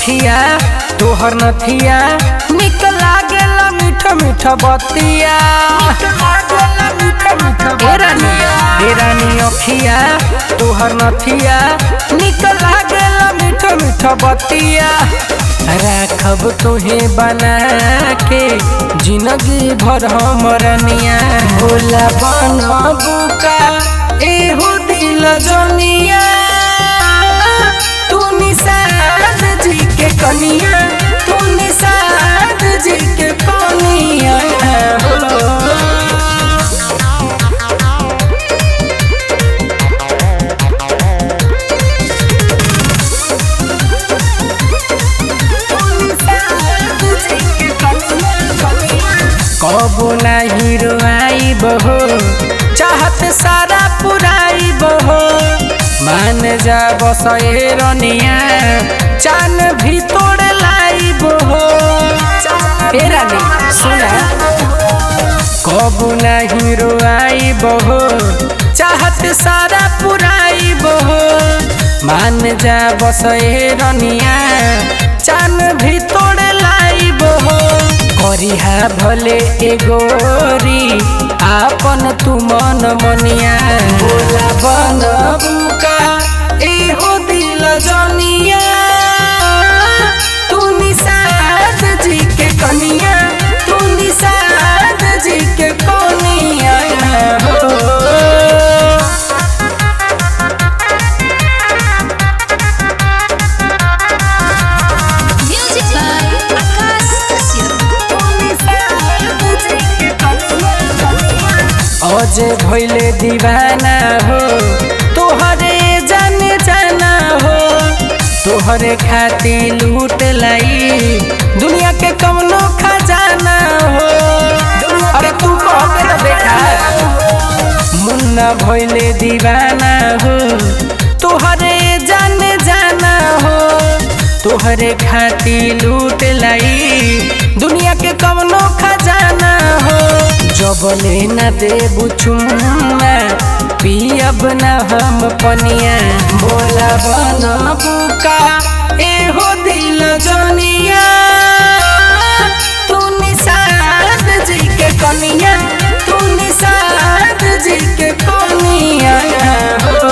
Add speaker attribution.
Speaker 1: अखिया तोहर नथिया निक लागेला मीठ मीठ बतिया ए रानी ए रानी अखिया तोहर नथिया निक लागेला मीठ मीठ बतिया राखब तुहे बना के जिंदगी भर हमरनिया भोला बनबू का एहो दिल जनिया तू निषाद जी के कनिया तू निषाद जी के कनिया हो कबो ना हीरो आई बहो चाहत सारा पुराई बहो मान जा बस ए रनिया चान भी तोड़ लाई बहो ए रानी सुना कबो ना हीरो आई बहो चाहत सारा पुराई बहो मान जा बस ए रनिया चान भी तोड़ लाई बहो करिहा भले एगोरी आपन तू मन मनिया बोला बन बुका एहो दिल जनिया तू निषाद जी के कनिया तू निषाद जी के कनिया हो
Speaker 2: Music by Akash Kashyap.
Speaker 1: अजे भैले दीवाना हो तोहरे जाने जाना हो तोहरे खाती लूट लाई दुनिया के कमनो खजाना हो अरे तू कहते ना बेटा मुन्ना भैले दीवाना हो तोहरे जाने जाना हो तोहरे खाती लूट लाई दुनिया के कवनो खजाना हो जबले न देबू चुम्मा पियब न हम पनिया बोला बन बुका एहो दिल जनिया तू निषाद जी के कनिया तू निषाद जी के कनिया हो